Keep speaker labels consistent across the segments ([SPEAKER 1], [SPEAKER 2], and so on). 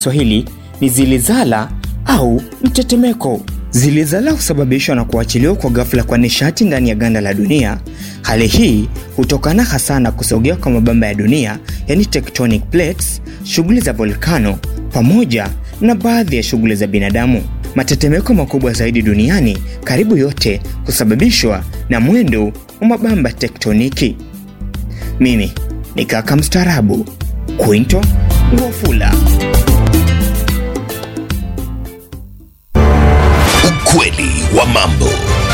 [SPEAKER 1] Swahili ni zilizala au mtetemeko. Zilizala husababishwa na kuachiliwa kwa ghafla kwa nishati ndani ya ganda la dunia. Hali hii hutokana hasa na kusogea kwa mabamba ya dunia, yani tectonic plates, shughuli za volkano pamoja na baadhi ya shughuli za binadamu. Matetemeko makubwa zaidi duniani karibu yote husababishwa na mwendo wa mabamba tektoniki. Mimi ni kaka mstaarabu Quinto Ngofula.
[SPEAKER 2] Ukweli wa mambo.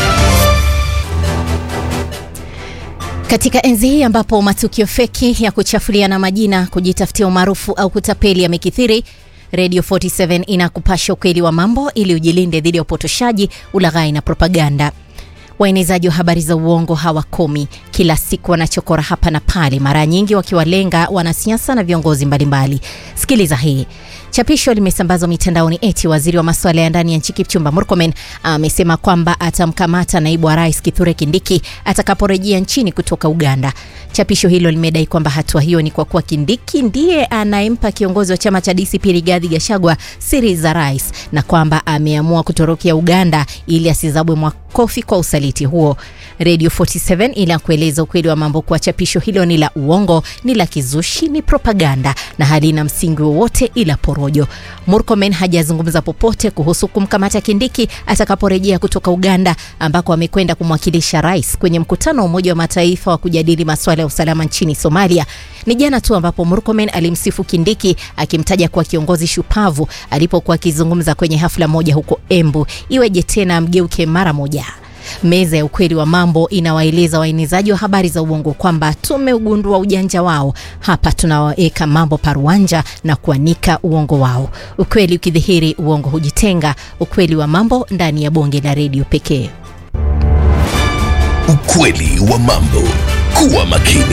[SPEAKER 3] Katika enzi hii ambapo matukio feki ya kuchafuliana majina, kujitafutia umaarufu au kutapeli yamekithiri, Radio 47 inakupasha ukweli wa mambo ili ujilinde dhidi ya upotoshaji, ulaghai na propaganda. Waenezaji wa habari za uongo hawakomi, kila siku wanachokora hapa na pale, mara nyingi wakiwalenga wanasiasa na viongozi mbalimbali. Sikiliza hii. Chapisho limesambazwa mitandaoni eti waziri wa masuala ya ndani ya nchi Kipchumba Murkomen amesema kwamba atamkamata naibu wa rais Kithure Kindiki atakaporejea nchini kutoka Uganda. Chapisho hilo limedai kwamba hatua hiyo ni kwa kuwa Kindiki ndiye anayempa kiongozi wa chama cha DCP Rigathi Gachagua siri za rais na kwamba ameamua kutorokea Uganda ili asizabwe makofi kwa usaliti huo. Radio 47 ila kueleza ukweli wa mambo kuwa chapisho hilo ni la uongo, ni la kizushi, ni propaganda na halina msingi wowote ila porojo. Murkomen hajazungumza popote kuhusu kumkamata Kindiki atakaporejea kutoka Uganda ambako amekwenda kumwakilisha rais kwenye mkutano wa Umoja wa Mataifa wa kujadili masuala ya usalama nchini Somalia. Ni jana tu ambapo Murkomen alimsifu Kindiki akimtaja kuwa kiongozi shupavu alipokuwa akizungumza kwenye hafla moja huko Embu. Iweje tena mgeuke mara moja? Meza ya ukweli wa mambo inawaeleza waenezaji wa habari za uongo kwamba tumeugundua ujanja wao. Hapa tunawaweka mambo paruanja na kuanika uongo wao. Ukweli ukidhihiri, uongo hujitenga. Ukweli wa mambo ndani ya bonge la redio pekee.
[SPEAKER 2] Ukweli wa mambo. Kuwa makini.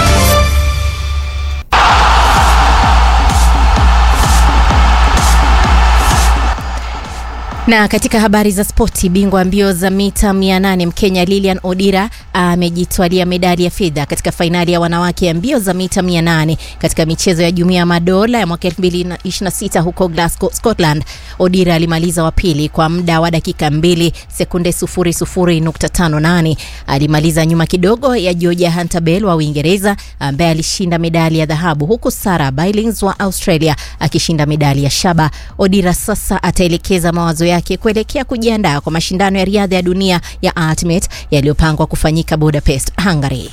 [SPEAKER 3] Na katika habari za spoti, bingwa mbio za mita 800 Mkenya Lilian Odira amejitwalia medali ya fedha katika fainali ya wanawake ya mbio za mita 800 katika michezo ya Jumuiya ya Madola ya mwaka 2026 huko Glasgow, Scotland. Odira alimaliza wa pili kwa muda wa dakika 2 sekunde 00.58. Alimaliza nyuma kidogo ya Georgia Hunter-Bell wa Uingereza ambaye alishinda medali ya dhahabu huku Sarah Billings wa Australia akishinda medali ya shaba. Odira sasa ataelekeza mawazo yake kuelekea kujiandaa kwa mashindano ya riadha ya dunia ya Ultimate yaliyopangwa kufanyika Budapest, Hungary.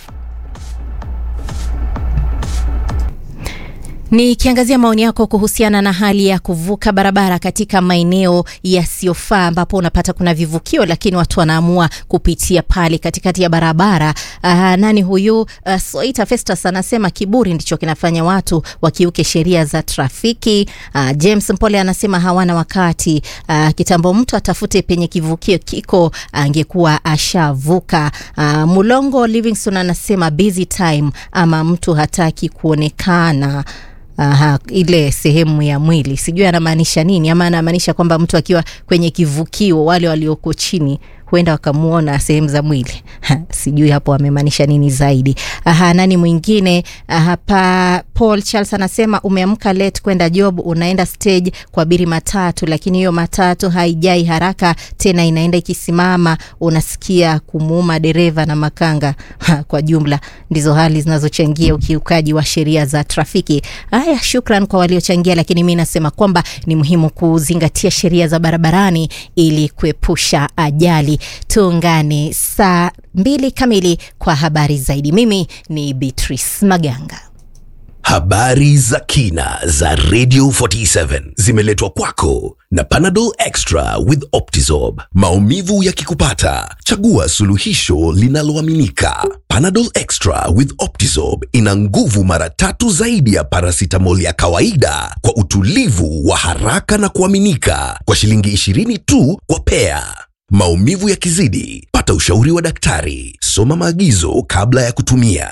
[SPEAKER 3] Nikiangazia maoni yako kuhusiana na hali ya kuvuka barabara katika maeneo yasiyofaa ambapo unapata kuna vivukio lakini watu wanaamua kupitia pale katikati ya barabara. Uh, nani huyu? Uh, Soita Festus anasema kiburi ndicho kinafanya watu wakiuke sheria za trafiki. Uh, James Mpole anasema hawana wakati. Uh, kitambo mtu atafute penye kivukio kiko angekuwa ashavuka. Uh, Mulongo Livingston anasema busy time ama mtu hataki kuonekana. Aha, ile sehemu ya mwili sijui anamaanisha nini, ama anamaanisha kwamba mtu akiwa kwenye kivukio, wale walioko chini huenda wakamuona sehemu za mwili sijui hapo amemaanisha nini zaidi. Aha, nani mwingine hapa? Paul Charles anasema umeamka late kwenda job, unaenda stage kwa biri matatu, lakini hiyo matatu haijai haraka tena, inaenda ikisimama, unasikia kumuuma dereva na makanga ha, kwa jumla ndizo hali zinazochangia ukiukaji wa sheria za trafiki. Haya, shukran kwa waliochangia, lakini mi nasema kwamba ni muhimu kuzingatia sheria za barabarani ili kuepusha ajali. Tuungane saa mbili kamili kwa habari zaidi. Mimi ni Beatrice Maganga.
[SPEAKER 2] Habari za kina za Radio 47 zimeletwa kwako na Panadol Extra with Optizorb. Maumivu yakikupata, chagua suluhisho linaloaminika. Panadol Extra with Optizorb ina nguvu mara tatu zaidi ya paracetamol ya kawaida kwa utulivu wa haraka na kuaminika, kwa shilingi 20 tu kwa pea. Maumivu yakizidi, pata ushauri wa daktari. Soma maagizo kabla ya kutumia.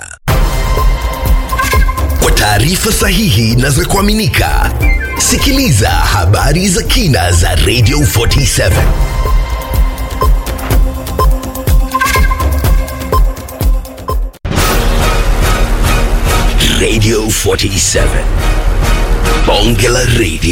[SPEAKER 2] Kwa taarifa sahihi na za kuaminika, sikiliza habari za kina za Radio 47. Radio 47. bonge la radio